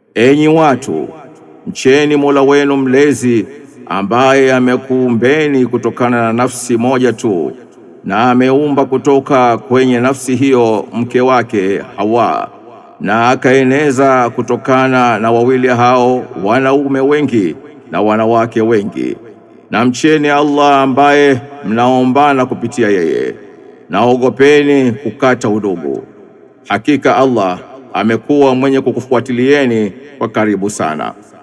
Enyi watu, mcheni Mola wenu mlezi ambaye amekuumbeni kutokana na nafsi moja tu na ameumba kutoka kwenye nafsi hiyo mke wake Hawa na akaeneza kutokana na wawili hao wanaume wengi na wanawake wengi. Na mcheni Allah ambaye mnaombana kupitia yeye, naogopeni kukata udugu. Hakika Allah amekuwa mwenye kukufuatilieni kwa karibu sana.